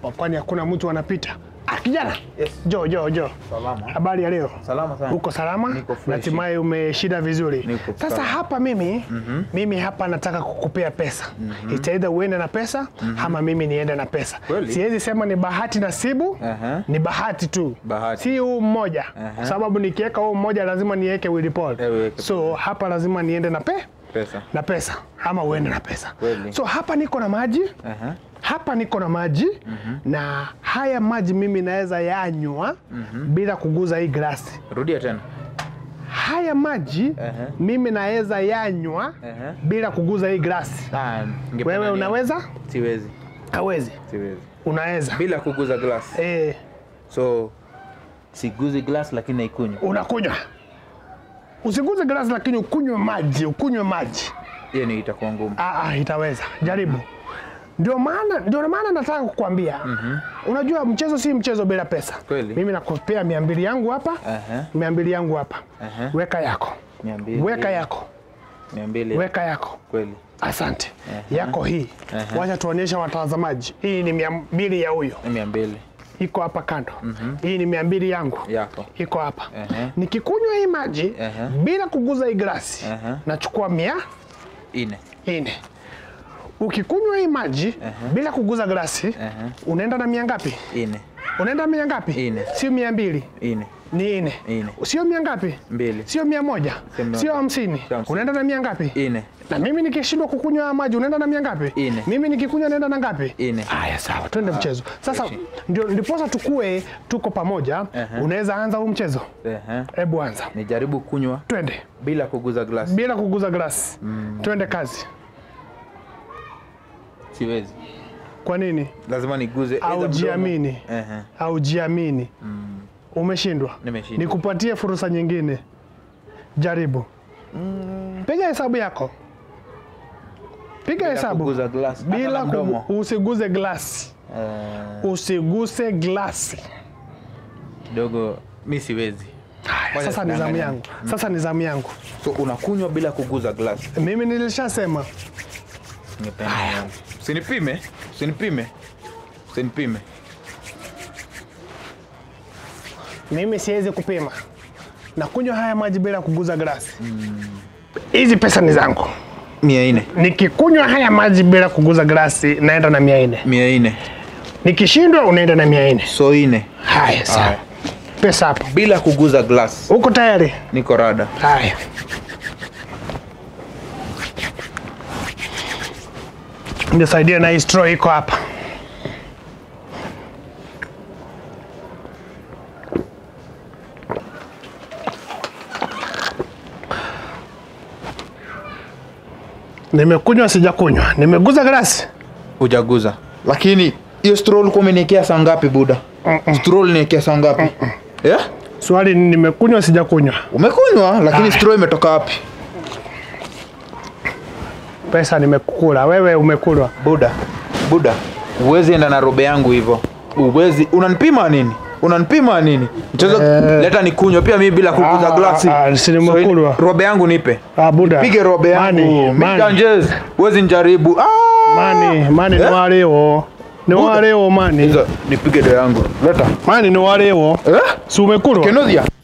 hapa, kwani hakuna mtu anapita. Ah, kijana Yes. jo jo jo, Salama. habari ya leo? Salama sana. Uko salama? Niko fresh. Natumai umeshinda vizuri. Niko Sasa sawa. hapa mimi mimi hapa nataka kukupea pesa. Itaidha uende na pesa ama mimi niende na pesa. Kweli? Siwezi sema ni bahati nasibu. Aha. Ni bahati tu. Bahati. Si huu mmoja. Aha. Sababu nikiweka huu mmoja lazima niweke Willy Paul. Eh, uweke So hapa lazima niende na pe Pesa. na pesa ama uende na pesa. Kweli. So hapa niko na maji Aha. hapa niko na maji na haya maji mimi naweza yanywa bila kuguza hii glasi. Rudia tena. Haya maji Aha. mimi naweza yanywa Aha. bila kuguza hii glasi. Ah, ningependa Wewe ni- unaweza? Siwezi. Hawezi. Siwezi. Unaweza. Bila kuguza glass. Eh, So siguzi glass lakini naikunywa. unakunywa. Usiguze glasi lakini ukunywe maji, ukunywe maji. Hiyo ni itakuwa ngumu. Ah, ah, itaweza. Jaribu. Ndio maana ndio maana nataka kukwambia. Unajua mchezo si mchezo bila pesa. Kweli. Mimi nakupea mia mbili yangu hapa. Aha. Mia mbili yangu hapa. Aha. Weka yako. Mia mbili. Weka yako. Mia mbili. Weka yako. Kweli. Asante. Yako hii. Wacha tuonyeshe watazamaji. Hii ni mia mbili ya huyo. Ni Mia mbili. Iko hapa kando. Hii ni mia mbili yangu. Yako. Iko hapa. Aha. Nikikunywa hii maji Aha. bila kuguza hii glasi, Aha. nachukua mia Ine. nne. Ukikunywa hii maji bila kuguza glasi, Aha. unaenda na mia ngapi? Ine. Unaenda mia ngapi? Nne. Sio mia mbili, Ine. ni nne. Nne. Sio mia ngapi? Mbili. Sio mia moja, Sio mia sio moja. hamsini. Sio hamsini. Unaenda na mia ngapi? Ine. Na mimi nikishindwa kukunywa haya maji unaenda na mia ngapi? Nne. Mimi nikikunywa naenda na ngapi? Nne. Haya, sawa, twende mchezo sasa. freshi. Ndio ndiposa tukue tuko pamoja. Aha. Unaweza anza huu mchezo, Aha. hebu anza, Nijaribu kunywa twende bila kuguza glass. bila kuguza glasi. Twende kazi. Siwezi. Kwa nini? Lazima niguze either mdomo- Aujiamini, Aha. aujiamini. Umeshindwa, Nimeshindwa. nikupatie fursa nyingine, jaribu. Piga hesabu yako, piga Bila hesabu kuguza glass. Hata bila na mdomo. kugu, usiguse glasi, Ah, usiguse glasi. kidogo mi siwezi. Haya, Ngoja sasa ni zamu tudanganye. yangu, sasa ni zamu yangu. So unakunywa bila kuguza glass. Mimi nilishasema Ningependa nione. Usinipime, usinipime, usinipime. mimi siwezi kupima, nakunywa haya maji bila kuguza glasi. Hizi pesa ni zangu. Mia nne, Nikikunywa haya maji bila kuguza glasi naenda na mia nne. mia nne, Nikishindwa unaenda na mia nne. so nne, Haya, sawa. Haya. Pesa hapo. bila kuguza glass. Uko tayari? Niko rada. Haya. Nisaidie na hii straw iko hapa. Nimekunywa sijakunywa, nimeguza glasi. Hujaguza. Lakini hiyo straw ulikuwa umeniwekea saa ngapi buda? Straw uliniwekea saa ngapi? Yeah? Swali ni nimekunywa sijakunywa. Umekunywa lakini Aya. straw imetoka wapi? Pesa nimekula, wewe umekulwa. Buda, Buda, uwezi enda na robe yangu hivyo. Uwezi, unanipima nini? Unanipima nini? Mchezo Eh. leta nikunywe pia mimi bila kuguza Ah, glasi. ah, ah, si nimekulwa. So, robe yangu nipe. Ah, Buda. Pige robe yangu. Mani, mani. Mikanjez, uwezi njaribu. Ah! Mani, mani ni Eh? waleo. Ni Buda. waleo mani. Hizo nipige do yangu. Leta. Mani ni waleo. Eh? Si umekulwa? Kenodia.